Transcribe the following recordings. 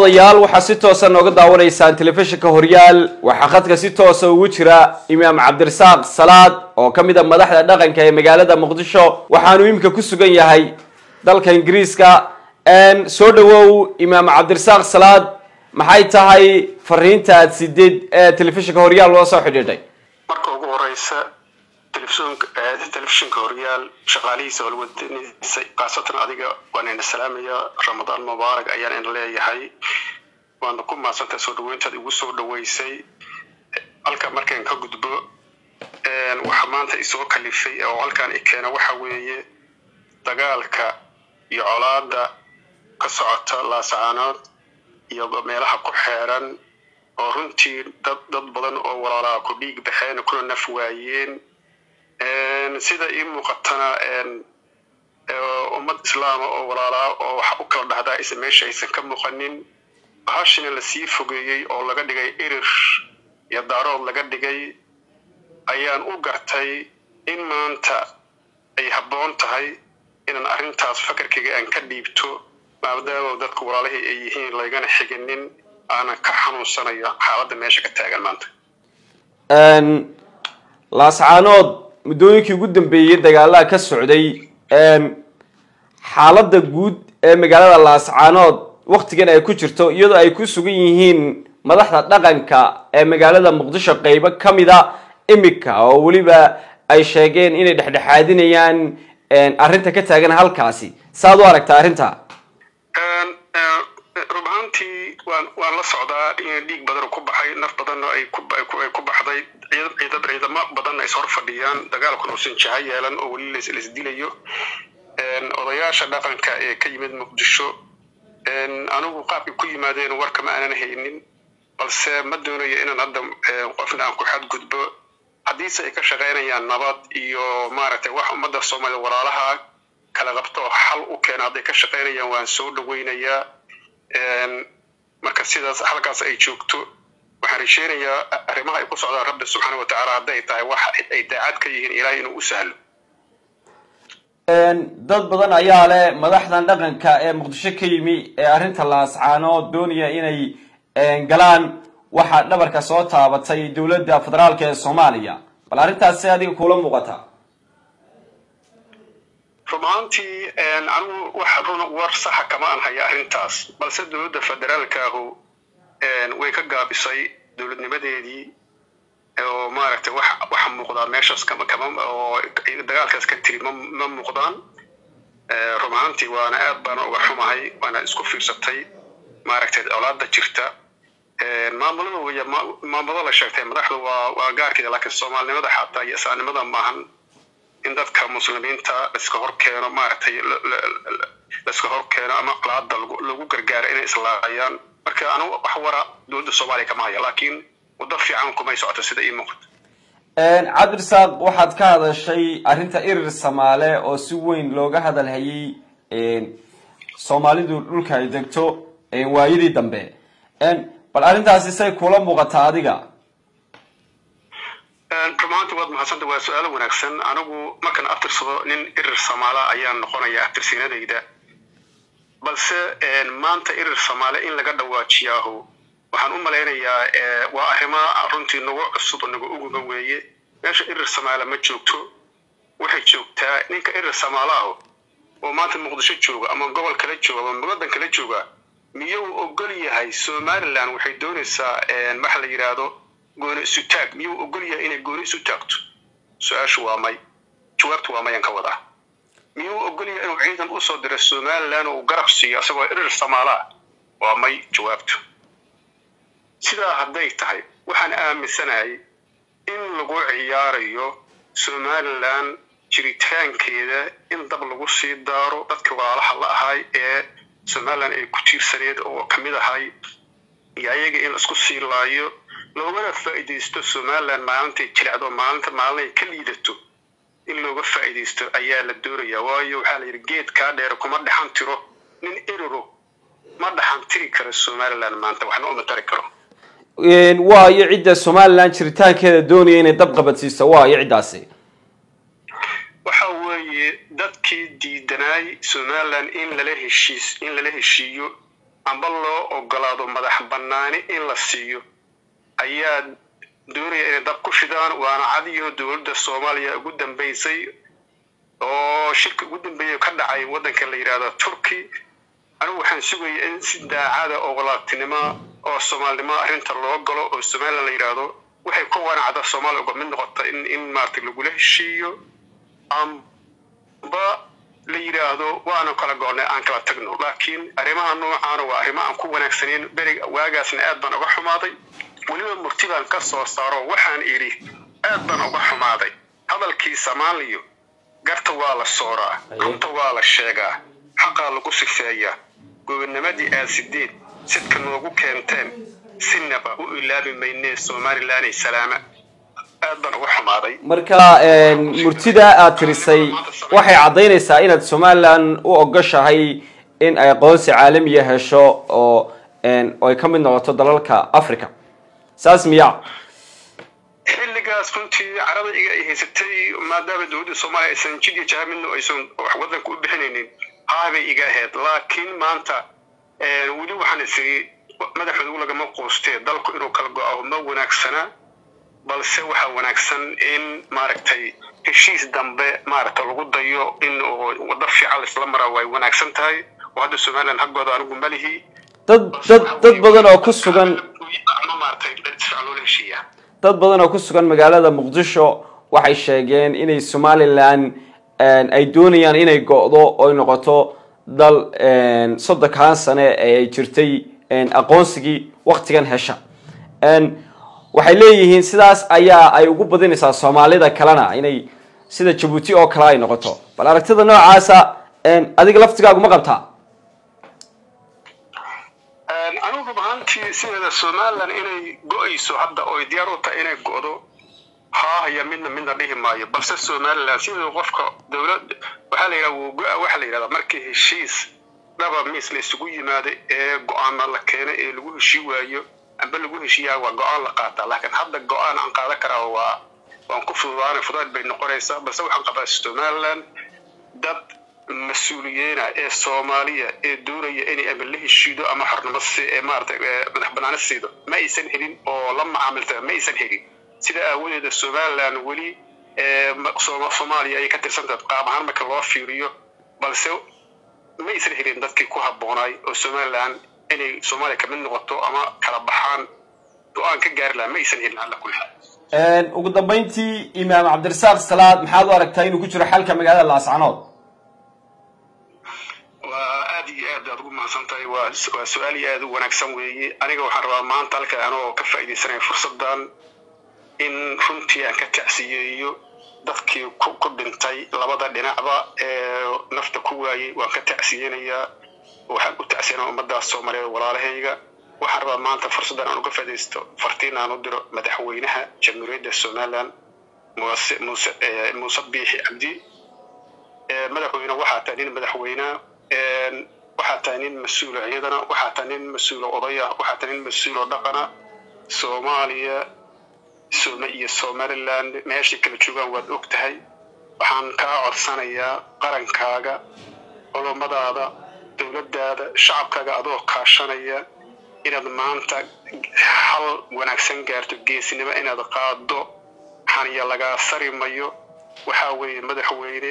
daawadayaal waxaa si toosa nooga daawanaysaan telefishinka horyaal waxaa khadka si toosa ugu jira imaam cabdirasaaq salaad oo ka mid a madaxda dhaqanka ee magaalada muqdisho waxaanu imika ku sugan yahay dalka ingiriiska soo dhawow imaam cabdirasaaq salaad maxay tahay fariinta aad sideed ee telefishinka horyaal loo soo xidhiidhay marka ugu horeysa telefishinka horyaal shaqaalihiisa walwadaniisa khaasatan adiga waan ina salaamaya ramadaan mubaarak ayaan ina leeyahay waana ku maadsantahay soo dhaweyntaad igu soo dhaweysay halka markaan ka gudbo waxa maanta isoo kalifay oo halkaan i keena waxa weeye dagaalka iyo colaada ka socota laasacaanood iyo meelaha ku xeeran oo runtii dad dad badan oo walaalaha ku dhiig baxeen kuna naf waayeen sida ii muuqatana ummad islaama oo walaalaa oo wax u kala dhahdaa isa meesha aysan ka muuqanin bahashina lasii fogeeyey oo laga dhigay irir iyo daarood laga dhigay ayaan u gartay in maanta ay habboon tahay inaan arrintaas fakarkayga aan ka dhiibto maadaama dadka walaalihii ay yihiin laygana xiginin aanan ka xanuunsanayo xaaladda meesha ka taagan maanta laascaanood muddooyinkii ugu dambeeyey dagaalaha ka socday xaaladda guud ee magaalada laascaanood waktigan ay ku jirto iyadoo ay ku sugan yihiin madaxda dhaqanka ee magaalada muqdisho qeybo ka mida imika oo weliba ay sheegeen inay dhexdhexaadinayaan arrinta ka taagan halkaasi saaad u aragtaa arrinta rub ahaantii waan waan la socdaa in dhiig badan ku baxay naf badanna ay ku baxday ciidamo badanna is hor fadhiyaan dagaalkuna uusan jaha yeelan oo weli laisdilayo odayaasha dhaqanka ee ka yimid muqdisho anigu qaabkay ku yimaadeen warka ma aanan haynin balse ma doonayo inaan hadda qofna aan ku xadgudbo haddiise ay ka shaqaynayaan nabad iyo maaragtay wax ummadda soomaalida walaalaha kala qabto oo xal u keena hadday ka shaqaynayaan waan soo dhaweynayaa marka sidaas halkaas ay joogto waxaan risheynayaa arrimaha ay ku socdaan rabbi subxaana wa tacaala hadday tahay wax ay daacad ka yihiin ilaahay inuu u sahlo dad badan ayaa leh madaxdan dhaqanka ee muqdisho ka yimi ee arrinta laascaanood doonaya inay galaan waxaa dhabarka soo taabatay dowladda federaalka ee soomaaliya bal arrintaas si adiga kuula muuqata rub ahaantii anigu wax run war saxa kama aan haya arrintaas balse dowladda federaalkaahu way ka gaabisay dowladnimadeedii oo maaragtay wax waxa muuqdaa meeshaas kama kama oo dagaalkaas ka tiri ma ma muuqdaan rub ahaantii waana aad baana uga xumahay waana isku fiirsatay maaragtay colaada jirta maamulada wey maamulada la sheegtay madaxdu waa waa gaarkeeda laakiin soomaalinimada xataa iyo isaanimada maahan in dadka muslimiinta laiska hor keeno maaragtay laiska hor keeno ama colaada lagu gargaaro inay islaayaan marka anigu wax wara dowladda soomaaliya kama haya laakiin waddo fiican kumay socoto sida ii muuqato cabdirasaaq waxaad ka hadashay arrinta irir samaale oo si weyn looga hadal hayay soomaalidu dhulka ay degto waayadii dambe bal arrintaasi say kula muuqataa adiga rumaanti waad mahadsanta waa su-aalo wanaagsan anigu markaan aftirsado nin irir samaala ayaan noqonaya aftirsiinadayda balse maanta irir samaale in laga dhawaajiyaahu waxaan u malaynayaa waa arrimo runtii nagu cusub oo nagu uguba weeye meesha irir samaala ma joogto waxay joogtaa ninka irir samaalaahu oo maanta muqdisho jooga ama gobol kala jooga ama waddan kala jooga miyuu ogol yahay somaliland waxay doonaysaa waxa la yidhaahdo gooni isu taag miyuu ogol yahay inay gooni isu taagto su-aashu waa may jawaabtu waa mayaan ka wadaa miyuu ogol yahay inuu ciidan usoo diro somaliland oo uu garab siiyo isagoo irir samaalaa waa may jawaabtu sidaa hadday tahay waxaan aaminsanahay in lagu ciyaarayo somaliland jiritaankeeda in dab lagu sii daaro dadkii walaalaha la ahay ee somaliland ay ku tiirsaneed oo kamid ahay iyo ayaga in laisku sii laayo loogana faa'iidaysto somaliland maalintay jilecdo maalinta maalinay ka liidato in looga faa'iidaysto ayaa la doonayaa waayo waxaa la yidhi geed kaa dheer kuma dhexan tiro nin eriro ma dhexan tiri karo somaliland maanta waxna uma tari karo waayo cidda somaliland jiritaankeeda doonaya inay dab qabadsiiso waayo ciddaasi waxa weeye dadkii diidanaay somaliland in lala heshiis in lala heshiiyo amba loo ogolaado madax bannaani in la siiyo ayaa doonaya inay dab ku shidaan waana cadiyo dowladda soomaaliya ugu dambaysay oo shirka ugu dambeeya ka dhacay waddanka la yidhahdo turkey anigu waxaan sugaya in si daacada oo walaabtinimo oo soomaalinimo arrinta loo galo oo somalilan la yidhaahdo waxay ku wanacda soomaaliya uga mid noqota in in maaragtay lagula heshiiyo amba la yidhaahdo waanu kala goonnay aan kala tagno laakiin arrimaha noocaana waa arrimo aan ku wanaagsanayn beriga waagaasna aad baan uga xumaaday weliba murti baan ka soo saaro waxaan idhi aad baan uga xumaaday hadalkii soomaaliya garta waa la sooraa runta waa la sheegaa xaqaa lagu sifeeyaa gobonimadii aad sideed sidka noogu keenteen sinaba u ilaabi maynee somalilanay salaama aad baan uga xumaaday marka murtida aad tirisay waxay caddaynaysaa inaad somalilan u ogoshahay in ay aqoonsi caalamiya hesho oo ay ka mid noqoto dalalka africa saas miya xilligaas runtii carada iga ay haysatay maadaama dowladda soomaaliya aysan jid iyo jaha midna aysan wax waddanka u bixinaynin haabay iga ahayd laakiin maanta weli waxaan isiri madaxoodu lagama quustee dalku inuu kala go-ao ma wanaagsana balse waxaa wanaagsan in maaragtay heshiis dambe maaragta lagu dayo in waddo fiican laisla maraa way wanaagsan tahay oo hadda somaliland haggooda anigu malihi dad dad dad badan oo ku sugan maaragtay fiican loola heshiiyaa dad badan oo ku sugan magaalada muqdisho waxay sheegeen inay somalilan ay doonayaan inay go-do oy noqoto dal soddonkan sane ee ay jirtay aqoonsigii waktigan hesha waxay leeyihiin sidaas ayaa ay ugu badinaysaa soomaalida kalena inay sida jabuuti oo kale ay noqoto bal aragtida noocaasa adiga laftigaagu ma qabtaa anigu rub ahaantii sideeda somalilan inay go-ayso hadda oy diyaar u tahay inay go-do haahaya midna midna dhihi maayo balse somalilan sideeda qofka dowlad waxaa la yidhaha wuu go-a waxaa la yidhahdaa markii heshiis dhaba miis la isugu yimaado ee go-aana la keeno ee lagu heshii waayo amba lagu heshiiyaa waa go-aan la qaataa laakiin hadda go-aan aan qaadan karaa waa waan ku fududaanay fudaad bay noqonaysaa balse waxaan qabaa somaliland dad mas-uuliyiina ee soomaaliya ee doonaya inay ama la heshiido ama xornimo si ee maaragtay madax banaani siido ma aysan helin oo la macaamilta ma aysan helin sida aawadeeda somaliland weli soomaaliya ayay ka tirsantahay qaab ahaan marka loo fiiriyo balse ma aysan helin dadkii ku habboonaay oo somaliland inay soomaaliya kamid noqoto ama kala baxaan go-aan ka gaari lahaa ma aysan helin alla kulli xaal ugu dambayntii imaam cabdirasaaq salaad maxaad u aragtaa inuu ku jiro xalka magaalada laascanood waa aad iyo aad aad ugu mahadsan tahay waa waa su-aal iyo aad u wanaagsan weeye aniga waxaan rabaa maanta halka anoo ka faa'iidaysanaya fursaddan in runtii aan ka tacsiyeeyo dadkii ku ku dhintay labada dhinacba ee nafta ku waayey waan ka tacsiyeynayaa waxaan u tacsiyanaa ummadaas soomaaliyeed walaalahayga waxaan rabaa maanta fursaddan aan uga faa'iidaysto fartiin aan u diro madaxweynaha jamhuuriyadda somaliland muuse muuse muuse biixi cabdi madaxweyne waxaa tahay nin madaxweyne waxaa tahay nin mas-uula iyadana waxaa tahay nin mas-uulo odaya waxaa tahay nin mas-uulo dhaqana soomaaliya soome iyo somaliland meeshay kala joogaan waad og tahay waxaan kaa codsanayaa qarankaaga culummadaada dowladdaada shacabkaaga adoo kaashanaya inaad maanta hal wanaagsan gaarto geesinimo inaad qaado xaniya lagaa sari mayo waxaa weeye madaxweyne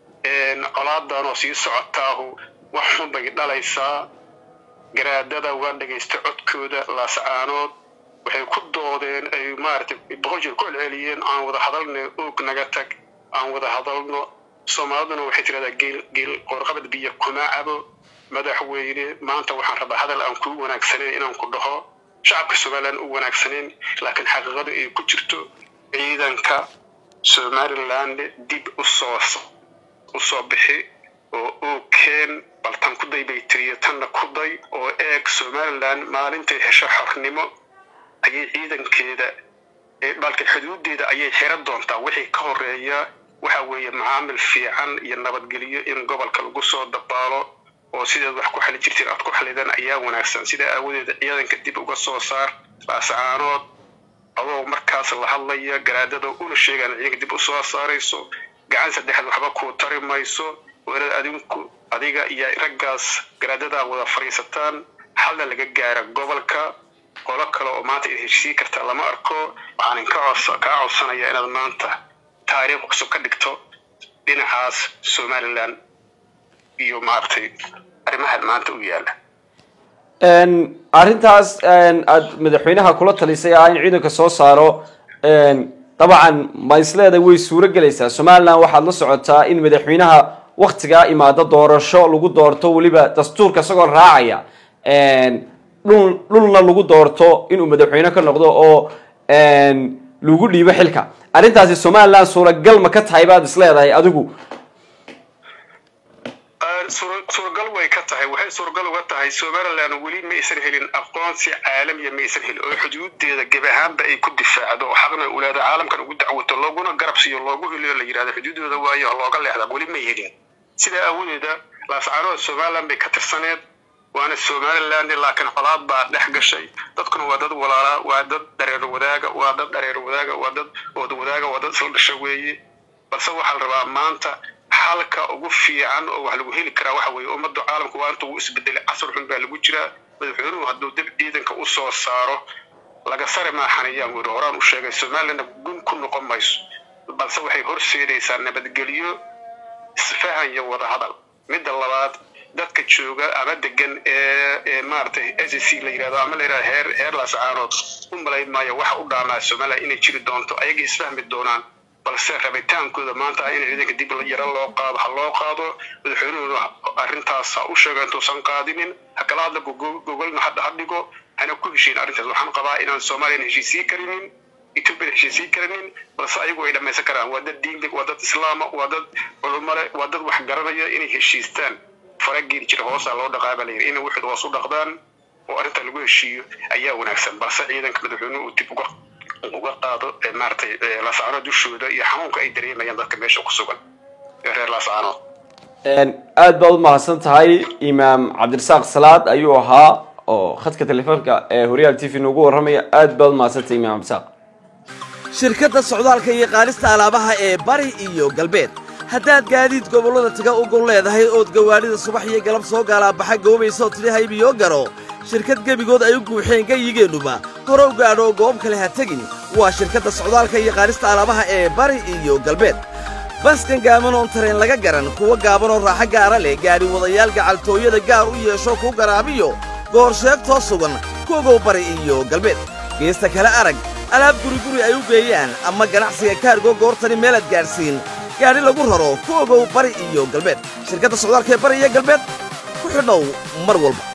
colaadan oo sii socotaahu wax xun bay dhalaysaa garaadada waa dhegaysta codkooda laascaanood waxay ku doodeen ay maaragtay boqol jeer ku celceliyeen aan wada hadalno oog naga tag aan wada hadalno soomaaliduna waxay tiradaa geel geel qoorqabad biyo kuma cabo madaxweyne maanta waxaan rabaa hadal aan kuu wanaagsanayn inaan ku dhaho shacabka somaliland u wanaagsanayn laakiin xaqiiqada ay ku jirto ciidanka somaliland dib u soo usoo bixi oo oogkeen bal tan ku day bay tiriyo tanna ku day oo eeg somaliland maalintay hesho xornimo ayay ciidankeeda balka xuduudeeda ayay xira doontaa wixii ka horeeya waxa weeye macaamil fiican iyo nabadgelyo in gobolka lagu soo dabaalo oo sideed wax ku xali jirteen aad ku xalidan ayaa wanaagsan sidaa aawadeeda ciidanka dib uga soo saar laascaanood adoo markaas la hadlaya garaadada una sheegaan ciidanka dib u soo saarayso gacan saddexaad waxba kuu tari mayso wanaad adinku adiga iyo raggaas garaadadaa wada fadhiisataan xalna laga gaara gobolka qolo kale oo maanta id heshiisiin karta lama arko waxaan ka kaa codsanaya inaad maanta taariikh cusub ka dhigto dhinacaas somaliland iyo maaragtay arrimahan maanta u yaala arrintaas aad madaxweynaha kula talisay ah in ciidanka soo saaro dabcan ma isleedahay way suuro gelaysaa somaliland waxaad la socotaa in madaxweynaha waktigaa imaado doorasho lagu doorto weliba dastuurka isagoo raacaya dhul dhulna lagu doorto inuu madaxweyne ka noqdo oo lagu dhiibo xilka arrintaasi somaliland suuragal ma ka tahay baad isleedahay adigu suuragal way ka tahay waxay suuragal uga tahay somaliland weli ma aysan helin aqoonsi caalamiya ma aysan helin oo xuduudeeda geb ahaanba ay ku difaacdo oo xaqna ulaada caalamkan ugu dacwato looguna garab siiyo loogu heliyo la yidhahdo xuduudooda waayo looga leexda weli may helin sidaa awoodeeda laascaanood somaliland bay ka tirsaneed waana somaliland laakiin colaad baa dhex gashay dadkuna waa dad walaalaa waa dad dhareer wadaaga waa dad dhareer wadaaga waa dad ood wadaaga waa dad isla dhasha weeye balse waxaa la rabaa maanta xalka ugu fiican oo wax lagu heli karaa waxa weeye ummadda caalamku waa inta uu isbedelay casar xun baa lagu jiraa madaxweynuhu hadduu dib ciidanka u soo saaro laga sare maaxanayaan weri horaan u sheegay somalilandna gun ku noqon mayso balse waxay horseedaysaa nabadgelyo isfahan iyo wadahadal midda labaad dadka jooga ama degan ee maaragtay s c la yidhahdo ama la yidhahdo heer heer laascaanood u malayn maayo waxa u dhaamaa somaliland inay jiri doonto ayaga isfahmi doonaan balse rabitaankooda maanta in ciidanka dib yaro loo qaado ha loo qaado madaxweynuhuna arrintaas ha u sheego intuusan qaadinin ha kala hadla gogolna hadda ha dhigo hana ku heshiin arrintaas waxaan qabaa inaan soomaaliyan heshiisiin karinin etoobiyan heshiisiin karinin balse ayagu ay dhammaysan karaan waa dad diinle waa dad islaama waa dad culumale waa dad wax garanaya inay heshiistaan farageeli jira hoosaa loo dhaqaa baa layidhi inay wixid hoos u dhaqdaan oo arrinta lagu heshiiyo ayaa wanaagsan balse ciidanka madaxweynuhu uu dib uga uga qaado maaragtay laascaanood dushooda iyo xanuunka ay dareemayaan dadka meesha ku sugan reer laascaanood aad baad u mahadsan tahay imaam cabdirasaaq salaad ayuu ahaa oo khadka telefoonka ee horyaal t v noogu warramaya aad baad u mahadsantahay imaam cabdirasaaq shirkadda socdaalka iyo qaadista alaabaha ee bari iyo galbeed haddaad gaadiid gobollada taga u gol leedahay ood gawaadhida subax iyo galab soo gaalaabaxa goobaysaoo tidhi haybiyo garo shirkad gebigood ay u guuxeen gayigeennuba hore u gaadho goob kale ha tegin waa shirkadda socdaalka iyo qaadista alaabaha ee bari iyo galbeed baskan gaaban oon tareen laga garan kuwa gaabanoo raaxo gaara leh gaadhi wadayaal gacaltooyada gaar u yeesho kuu garaabiyo goor sheegtoo sugan kuogow bari iyo galbeed geesta kale arag alaab guriguri ay u geeyaan ama ganacsiga kaargo goortani meelaad gaadhsiin gaadhi lagu raro ku ogow bari iyo galbeed shirkadda socdaalka ee bari iyo galbeed ku xidhow mar walba